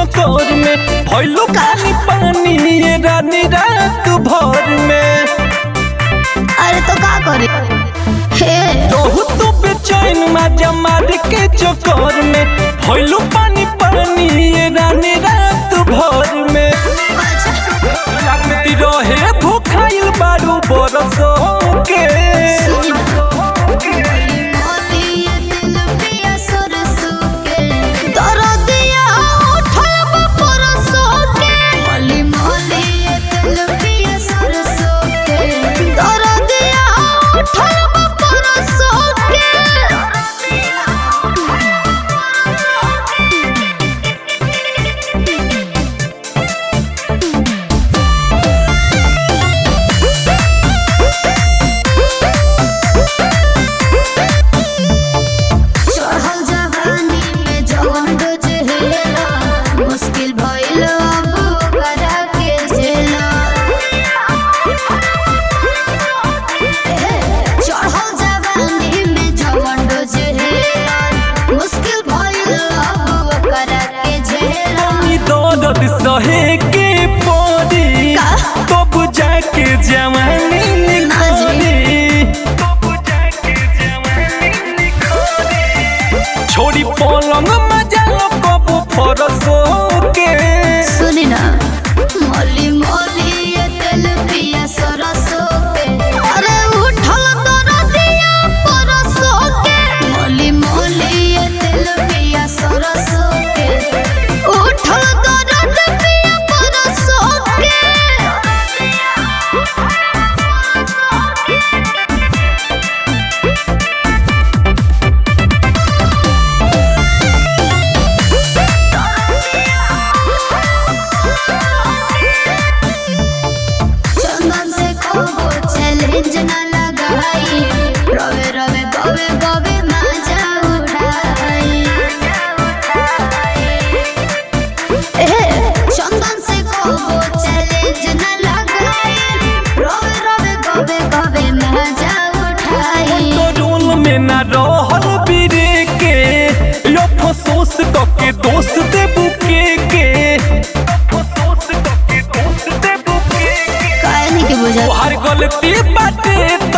चक्कर में भइलो पानी पानी ये रानी रात भर में अरे तो का करे हे रहू तू बेचैन माजा मार के चक्कर में भइलो पानी पानी ये रानी रात भर में लगती रहे भूखाइल बारू बरसों के चढ़ल जवानी में जवन डोजेला मुश्किल भइल अब ओकरा के झेला चढ़ल जवानी में जवन डोजेला मुश्किल भइल अब ओकरा के झेला ई दर्द सहे के पड़ी का? तब जाके जवानी ना जी। निखरी तब जाके जवानी निखरी छोड़ी पलंग मजा कबू फरसो के सुनी ना मोली मोली ये तेल पिया सरसों के अरे उठल दरदिया परसों के मोली मोली ये तेल पिया सरसों के उठल दरद पिया परसों के चंदन से कोबो चैलेंज न लगाई रवे रवे गवे गवे मजा उड़ाई ए चंदन से कोबो चैलेंज न लगाई रवे रवे गवे गवे मजा उठाई रोल में ना रहल बिरे के लो फसोस के दोस्त दे बुके के फसोस के दोस्त दे बुके के काहे नहीं के बुझा तोहार गलती बाटे